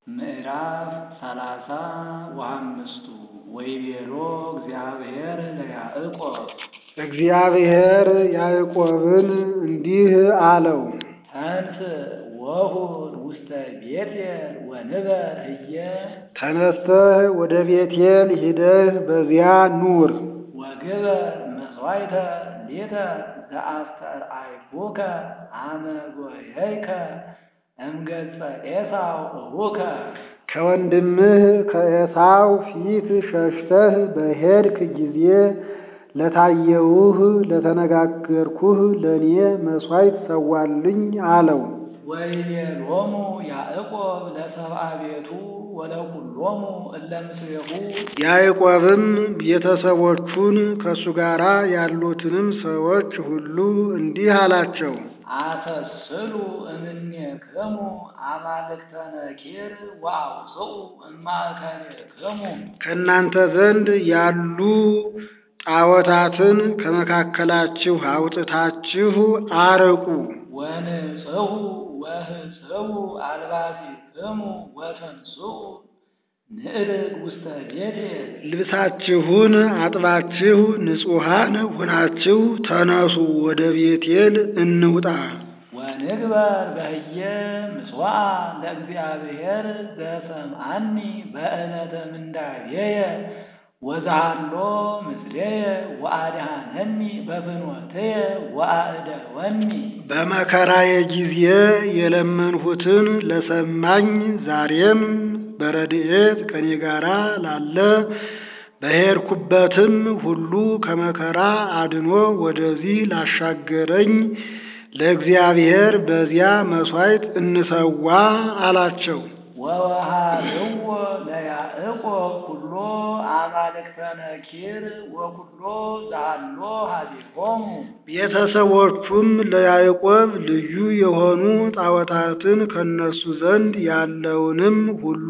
ምዕራፍ ሰላሳ ወአምስቱ ወይቤሎ እግዚአብሔር ለያዕቆብ እግዚአብሔር ያዕቆብን እንዲህ አለው፣ ተንስ ወሁድ ውስተ ቤቴል ወንበር ህየ ተነስተህ ወደ ቤቴል ሂደህ በዚያ ኑር። ወግበር መሥዋዕተ ሊተ ዘአስተርአይኩከ አመ ጐየይከ እምገጸ ኤሳው እቡከ ከወንድምህ ከኤሳው ፊት ሸሽተህ በሄድክ ጊዜ ለታየውህ ለተነጋገርኩህ ለእኔ መሥዋዕት ሰዋልኝ አለው። ወይቤሎሙ ያዕቆብ ለሰብአ ቤቱ ወለኩሎሙ እለ ምስሌሁ ያዕቆብም ቤተሰቦቹን ከእሱ ጋር ያሉትንም ሰዎች ሁሉ እንዲህ አላቸው፣ አሰስሉ እምኔክሙ አማልክተ ነኪር ወአውፅኡ እማእከሌክሙ ከእናንተ ዘንድ ያሉ ጣዖታትን ከመካከላችሁ አውጥታችሁ አርቁ። ወንጽሑ ወህጽቡ አልባሲክሙ ወተንሥኡ ንዕርግ ውስተ ቤቴል ልብሳችሁን አጥባችሁ ንጹሐን ሆናችሁ ተነሱ፣ ወደ ቤቴል እንውጣ። ወንግበር በህየ ምጽዋዓ ለእግዚአብሔር ዘሰምዓኒ በዕለተ ምንዳቤየ ወዛሃሎ ምስሌየ ወአድኃነኒ በፍኖትየ ወአእደወኒ በመከራዬ ጊዜ የለመንሁትን ለሰማኝ ዛሬም በረድኤት ከኔ ጋር ላለ በሄድኩበትም ሁሉ ከመከራ አድኖ ወደዚህ ላሻገረኝ ለእግዚአብሔር በዚያ መሥዋዕት እንሰዋ አላቸው። ወወሃብዎ ለያዕቆብ ኩሎ አማልክተ ነኪር ወኩሎ ዛሎ ሀቢሆሙ ቤተሰቦቹም ለያዕቆብ ልዩ የሆኑ ጣዖታትን ከነሱ ዘንድ ያለውንም ሁሉ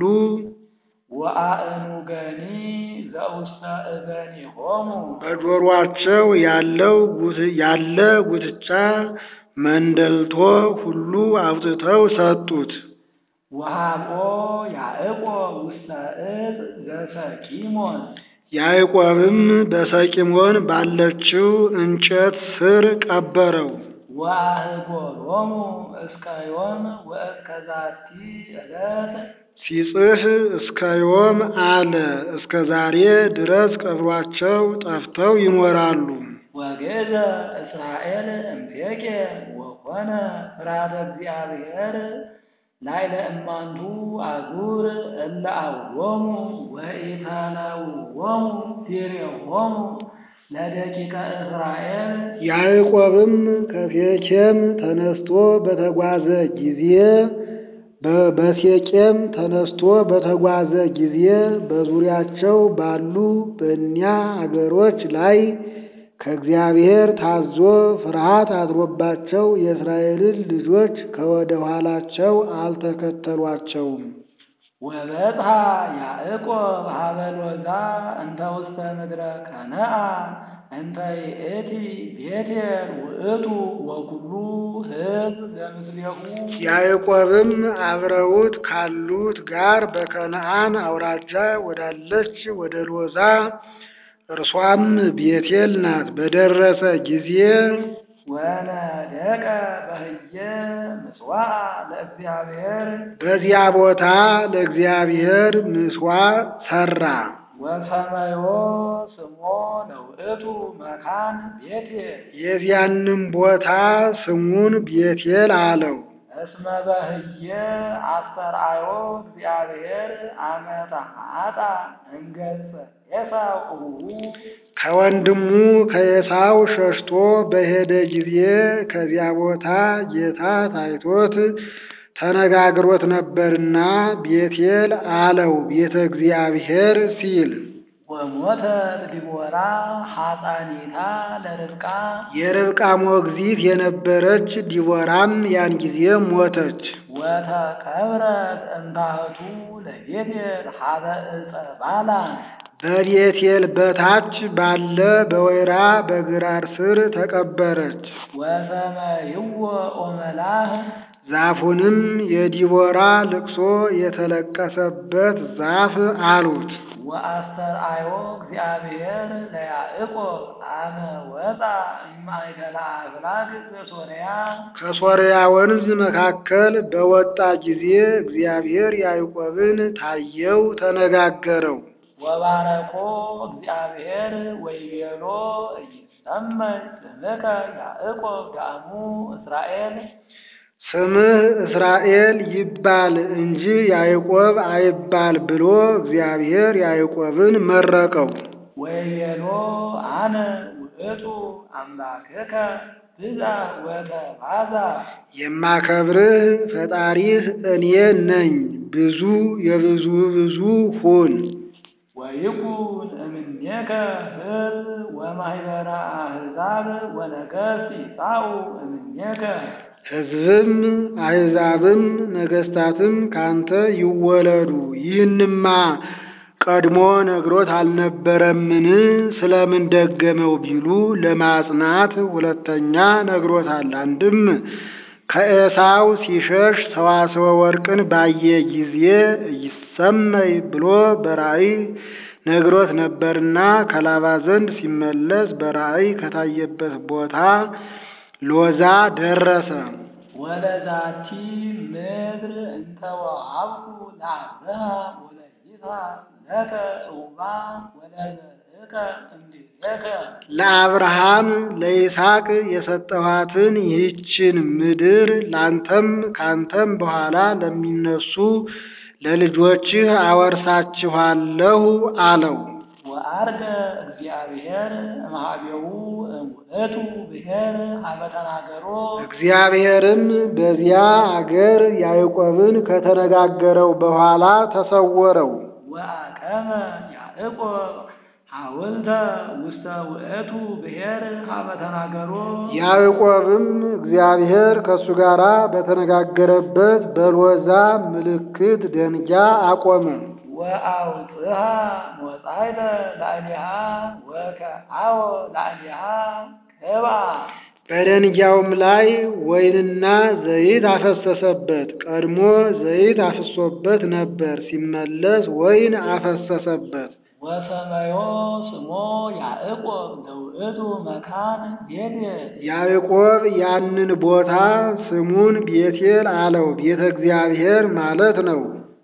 ወአእኑገኒ ዘውስተ እገኒሆሙ በጆሮአቸው ያለው ጉት- ያለ ጉትቻ መንደልቶ ሁሉ አውጥተው ሰጡት። ወሃብኦ ያዕቆብ ውስተ ዕፅ ዘሰኪሞን ያዕቆብም በሰቂሞን ባለችው እንጨት ስር ቀበረው። ወአህጎሎሙ እስከ ዮም ወእስከ ዛቲ ዕለት ሲጽፍ እስከ ዮም አለ። እስከ ዛሬ ድረስ ቀብሯቸው ጠፍተው ይኖራሉ። ወገዘ እስራኤል እምፔቄ ወኮነ ፍርሃተ እግዚአብሔር ላዕለ እማንቱ አዙር እለ አውሎሙ ወኢታናውዎሙ ፊሬሆሙ ለደቂቀ እስራኤል ያዕቆብም ከሴኬም ተነስቶ በተጓዘ ጊዜ በ- በሴቄም ተነስቶ በተጓዘ ጊዜ በዙሪያቸው ባሉ በእኒያ አገሮች ላይ ከእግዚአብሔር ታዞ ፍርሃት አድሮባቸው የእስራኤልን ልጆች ከወደ ኋላቸው አልተከተሏቸውም። ወበጽሐ ያዕቆብ ሀበ ሎዛ እንተ ውስተ ምድረ ከነዓን እንተ ይእቲ ቤቴል ውእቱ ወኩሉ ሕዝብ ዘምስሌሁ ያዕቆብም አብረውት ካሉት ጋር በከነዓን አውራጃ ወዳለች ወደ ሎዛ እርሷም ቤቴል ናት። በደረሰ ጊዜ ወነደቀ በህየ ምጽዋዕ ለእግዚአብሔር በዚያ ቦታ ለእግዚአብሔር ምሥዋዕ ሠራ። ወሰመዮ ስሞ ለውእቱ መካን ቤቴል የዚያንም ቦታ ስሙን ቤቴል አለው። እስመ በህየ አስተርአዮ እግዚአብሔር አመተ አጣ እንገጸ ኤሳው እሁሁ ከወንድሙ ከኤሳው ሸሽቶ በሄደ ጊዜ ከዚያ ቦታ ጌታ ታይቶት ተነጋግሮት ነበርና ቤቴል አለው ቤተ እግዚአብሔር ሲል ወሞተት ዲቦራ ሐፃኒታ ለርብቃ የርብቃ ሞግዚት የነበረች ዲቦራም ያን ጊዜ ሞተች። ወተቀብረት እንታህቱ ለቤቴል ሀበ ዕፀ ባላን በቤቴል በታች ባለ በወይራ በግራር ስር ተቀበረች። ወሰመይዎ ኦመላህ ዛፉንም የዲቦራ ልቅሶ የተለቀሰበት ዛፍ አሉት። ወአስተርአዮ እግዚአብሔር ለያዕቆብ አመ ወፃ እማእከለ አፍላግ በሶርያ ከሶርያ ወንዝ መካከል በወጣ ጊዜ እግዚአብሔር ያዕቆብን ታየው፣ ተነጋገረው። ወባረኮ እግዚአብሔር ወይቤሎ ኢይሰመይ ስምከ ያዕቆብ ዳእሙ እስራኤል ስምህ እስራኤል ይባል እንጂ ያዕቆብ አይባል ብሎ እግዚአብሔር ያዕቆብን መረቀው። ወይቤሎ አነ ውእቱ አምላክከ ብዛ ወተባዛ የማከብርህ ፈጣሪህ እኔ ነኝ፣ ብዙ የብዙ ብዙ ሁን። ወይኩን እምኔከ ሕዝብ ወማኅበረ አሕዛብ ወነገሥት ይጻኡ እምኔከ ሕዝብም አሕዛብም ነገሥታትም ካንተ ይወለዱ። ይህንማ ቀድሞ ነግሮት አልነበረምን? ስለምን ደገመው ቢሉ ለማጽናት ሁለተኛ ነግሮታል። አንድም ከኤሳው ሲሸሽ ሰዋስወ ወርቅን ባየ ጊዜ ይሰመይ ብሎ በራእይ ነግሮት ነበርና ከላባ ዘንድ ሲመለስ በራእይ ከታየበት ቦታ ሎዛ ደረሰ። ወለዛቲ ምድር እንተ ወሀብኩ ለአብርሃም ወለይስሐቅ ለከ ጽውባ ወለዘርእከ እምድኅሬከ ለአብርሃም ለይስሐቅ የሰጠኋትን ይህችን ምድር ላንተም ካንተም በኋላ ለሚነሱ ለልጆችህ አወርሳችኋለሁ አለው። ወአርገ እግዚአብሔር እምኀቤሁ እሙእቱ ብሔር ሀበ ተናገሮ እግዚአብሔርም በዚያ አገር ያዕቆብን ከተነጋገረው በኋላ ተሰወረው። ወአቀመ ያዕቆብ ሐውልተ ውስተ ውእቱ ብሔር ሀበ ተናገሮ ያዕቆብም እግዚአብሔር ከእሱ ጋር በተነጋገረበት በሎዛ ምልክት ደንጊያ አቆመ። ወአውፅሃ ሞጻይተ ላዕሌሃ ወከአወ ላዕሌሃ ቅባ በደንጊያውም ላይ ወይንና ዘይት አፈሰሰበት። ቀድሞ ዘይት አፍሶበት ነበር፣ ሲመለስ ወይን አፈሰሰበት። ወሰመዮ ስሞ ያዕቆብ ለውእቱ መካን ቤቴል ያዕቆብ ያንን ቦታ ስሙን ቤቴል አለው፣ ቤተ እግዚአብሔር ማለት ነው።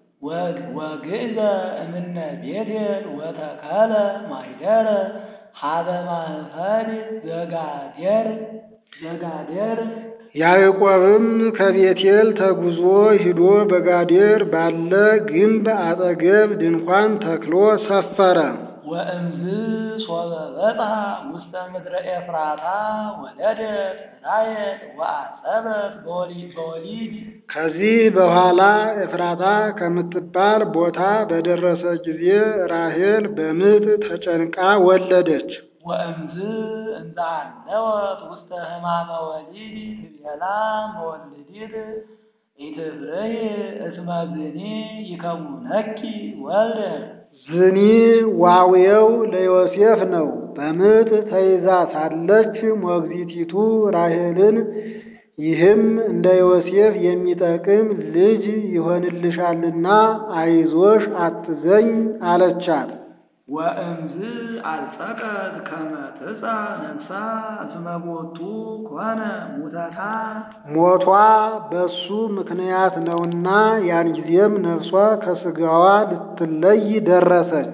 ወግእዘ እምነ ቤቴል ወተከለ ማኅደረ ሀበ ማኅፈድ ዘጋዴር ዘጋዴር ያዕቆብም ከቤቴል ተጉዞ ሂዶ በጋዴር ባለ ግንብ አጠገብ ድንኳን ተክሎ ሰፈረ። ወእምዝ ሶበ በጽሐ ውስተ ምድረ ኤፍራታ ወለደት ራየል ወአጸበት በወሊድ በወሊድ ከዚህ በኋላ ኤፍራታ ከምትባል ቦታ በደረሰ ጊዜ ራሔል በምጥ ተጨንቃ ወለደች። ወእምዝ እንዘ አለወት ውስተ ሕማመ ወሊድ ትቤላ መወልዲት ኢትፍርሂ እስመ ዝኒ ይከውነኪ ወልደ ዝኒ ዋውየው ለዮሴፍ ነው። በምጥ ተይዛ ሳለች ሞግዚቲቱ ራሔልን ይህም እንደ ዮሴፍ የሚጠቅም ልጅ ይሆንልሻልና አይዞሽ አትዘኝ አለቻት። ወእምዝ አልጸቀት ከመ ትጻ ነፍሳ እስመ ቦቱ ኮነ ሙተታ ሞቷ በሱ ምክንያት ነውና ያን ጊዜም ነፍሷ ከሥጋዋ ልትለይ ደረሰች።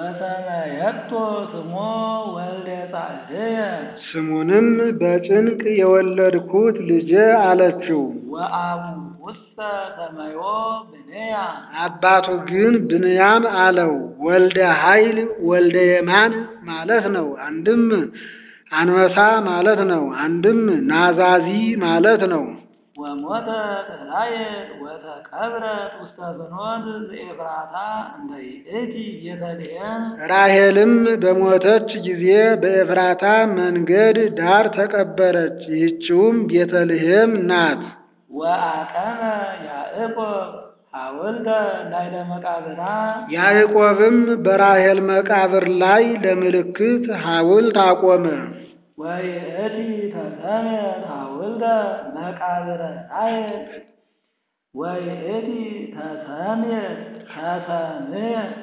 ወሰመየቶ ስሞ ወልደ ጻድየ ስሙንም በጭንቅ የወለድኩት ልጄ አለችው። ወአቡ ውስተ ሰመዮ ብንያ አባቱ ግን ብንያም አለው። ወልደ ኃይል ወልደ የማን ማለት ነው። አንድም አንበሳ ማለት ነው። አንድም ናዛዚ ማለት ነው። ወሞተት ራሔል ወተቀብረት ውስተ ፍኖት ዘኤፍራታ እንደ ይእቲ ቤተልሔም ራሔልም በሞተች ጊዜ በኤፍራታ መንገድ ዳር ተቀበረች። ይህችውም ቤተልሔም ናት። ወአቀመ ያዕቆብ ሐውልተ ላዕለ መቃብራ ያዕቆብም በራሔል መቃብር ላይ ለምልክት ሐውልት አቆመ። ወይእቲ ተሰሜት ሐውልተ መቃብረ ራሔል ወይእቲ ተሰምየት ተሰምየት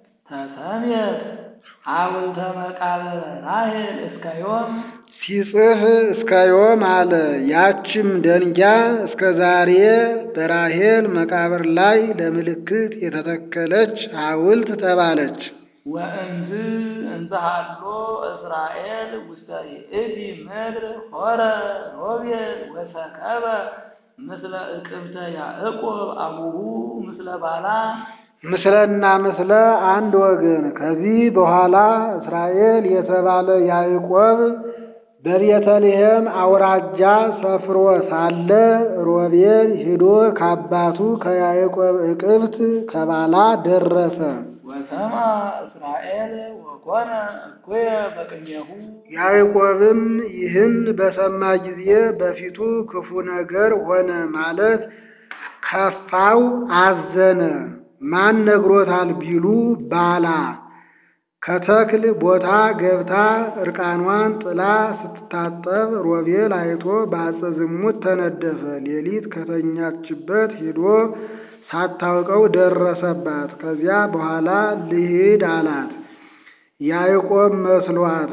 ተሰምየት ሐውልተ መቃብረ ራሔል እስከ ዮም ሲጽፍ እስከ ዮም አለ። ያችም ደንጊያ እስከ ዛሬ በራሔል መቃብር ላይ ለምልክት የተተከለች ሐውልት ተባለች። ወእንዝ እንዘሃሎ እስራኤል ውስተ ይእቲ ምድር ሆረ ሮቤል ወሰከበ ምስለ እቅብተ ያዕቆብ አቡሁ ምስለ ባላ ምስለና ምስለ አንድ ወገን። ከዚህ በኋላ እስራኤል የተባለ ያዕቆብ በቤተልሔም አውራጃ ሰፍሮ ሳለ ሮቤል ሂዶ ከአባቱ ከያዕቆብ እቅብት ከባላ ደረሰ። ወሰማ እስራኤል ወኮነ እኩየ በቅኔሁ ያዕቆብም ይህን በሰማ ጊዜ በፊቱ ክፉ ነገር ሆነ፣ ማለት ከፋው፣ አዘነ። ማን ነግሮታል ቢሉ ባላ ከተክል ቦታ ገብታ እርቃኗን ጥላ ስትታጠብ ሮቤል አይቶ በአጸ ዝሙት ተነደፈ። ሌሊት ከተኛችበት ሂዶ ሳታውቀው ደረሰባት። ከዚያ በኋላ ልሂድ አላት። ያዕቆብ መስሏት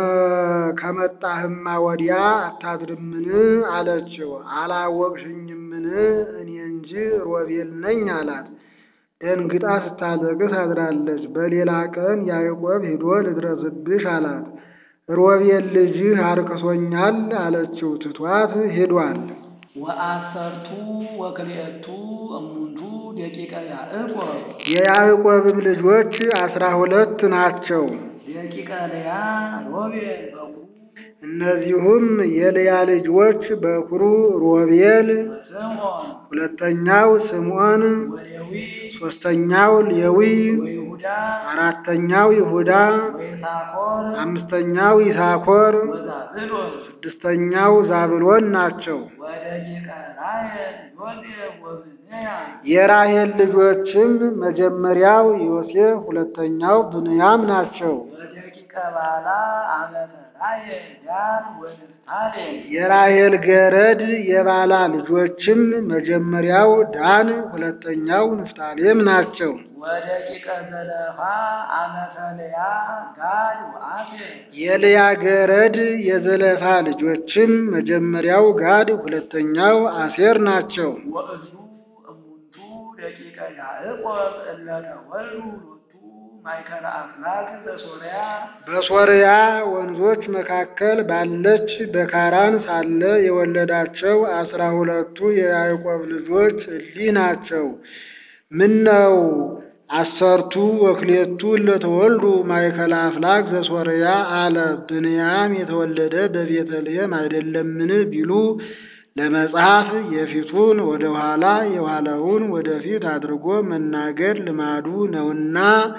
ከመጣህማ ወዲያ አታድርምን አለችው። አላወቅሽኝምን? እኔ እንጂ ሮቤል ነኝ አላት። ደንግጣ ስታለቅስ አድራለች። በሌላ ቀን ያዕቆብ ሂዶ ልድረስብሽ አላት። ሮቤል ልጅህ አርክሶኛል አለችው። ትቷት ሂዷል። ወአሰርቱ ወክልኤቱ እሙንቱ ደቂቀ ያዕቆብ የያዕቆብም ልጆች አስራ ሁለት ናቸው። ደቂቀ ልያ ሮቤል በኩ እነዚሁም የልያ ልጆች በኩሩ ሮቤል፣ ወስምዖን ሁለተኛው ስምዖን፣ ወሌዊ ሦስተኛው ሌዊ፣ ወይሁዳ አራተኛው ይሁዳ፣ ወይሳኮር አምስተኛው ይሳኮር፣ ወዛብሎን ስድስተኛው ዛብሎን ናቸው። ወደቂቀ ራሔል ዮሴፍ ወብንያም የራሔል ልጆችም መጀመሪያው ዮሴፍ ሁለተኛው ብንያም ናቸው። ወደቂቀ ባላ አመተ ራሔል ዳን ወንፍታሌም የራሔል ገረድ የባላ ልጆችም መጀመሪያው ዳን ሁለተኛው ንፍታሌም ናቸው። ወደቂቀ ዘለፋ አመተ ልያ ጋድ ወአሴር የልያ ገረድ የዘለፋ ልጆችም መጀመሪያው ጋድ ሁለተኛው አሴር ናቸው። ወእሉ እሙንቱ ደቂቀ ያዕቆብ እለ ተወልዱ ሎቱ ማእከለ አፍላግ በሶርያ በሶርያ ወንዞች መካከል ባለች በካራን ሳለ የወለዳቸው አስራ ሁለቱ የያዕቆብ ልጆች እሊህ ናቸው። ምነው አሰርቱ ወክሌቱ ለተወልዱ ማእከለ አፍላግ ዘሶርያ አለ። ብንያም የተወለደ በቤተልሔም አይደለምን ቢሉ ለመጽሐፍ የፊቱን ወደ ኋላ የኋላውን ወደፊት አድርጎ መናገር ልማዱ ነውና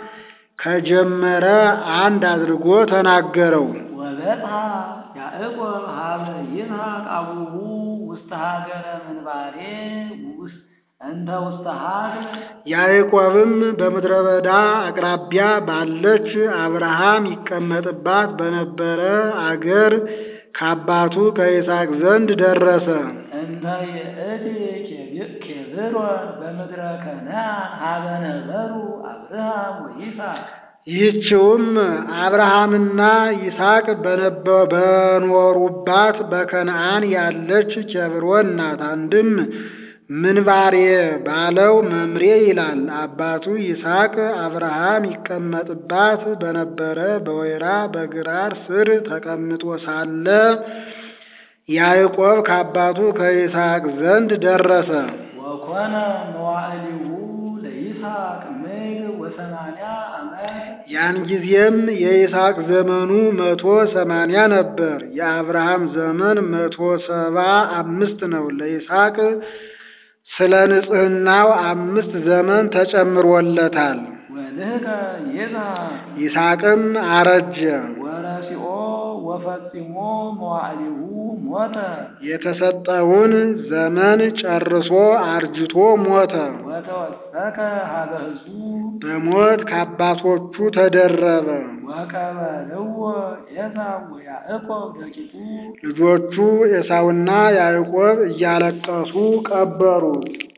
ከጀመረ አንድ አድርጎ ተናገረው። ወበጽሐ ያዕቆብ ሀበ ይስሐቅ አቡሁ ውስተ ሀገረ ምንባሬ ውስጥ እንተ ውስተ ሀገር ያዕቆብም በምድረ በዳ አቅራቢያ ባለች አብርሃም ይቀመጥባት በነበረ አገር ከአባቱ ከይስሐቅ ዘንድ ደረሰ። እንተ ይእቲ ኬብሮን በምድረ ከነዓን ሀበ ነበሩ አብርሃም ወይስሐቅ ይህችውም አብርሃምና ይስሐቅ በነበ- በኖሩባት በከነዓን ያለች ኬብሮን ናት። አንድም ምንባሬ ባለው መምሬ ይላል። አባቱ ይስሐቅ አብርሃም ይቀመጥባት በነበረ በወይራ በግራር ስር ተቀምጦ ሳለ ያዕቆብ ከአባቱ ከይስሐቅ ዘንድ ደረሰ። ወኮነ መዋዕሊሁ ለይስሐቅ ምድር ወሰማንያ ዓመት ያን ጊዜም የይስሐቅ ዘመኑ መቶ ሰማንያ ነበር። የአብርሃም ዘመን መቶ ሰባ አምስት ነው። ለይስሐቅ ስለ ንጽሕናው አምስት ዘመን ተጨምሮለታል። ወልህቀ ይስሐቅ ይስሐቅም አረጀ። ወረሲኦ ወፈጺሞ መዋዕሊሁ ሞተ የተሰጠውን ዘመን ጨርሶ አርጅቶ ሞተ። ወተወሰከ ሀበ ሕዝቡ በሞት ከአባቶቹ ተደረበ። ወቀበልዎ ኤሳው ወያዕቆብ ደቂቁ ልጆቹ ኤሳውና ያዕቆብ እያለቀሱ ቀበሩት።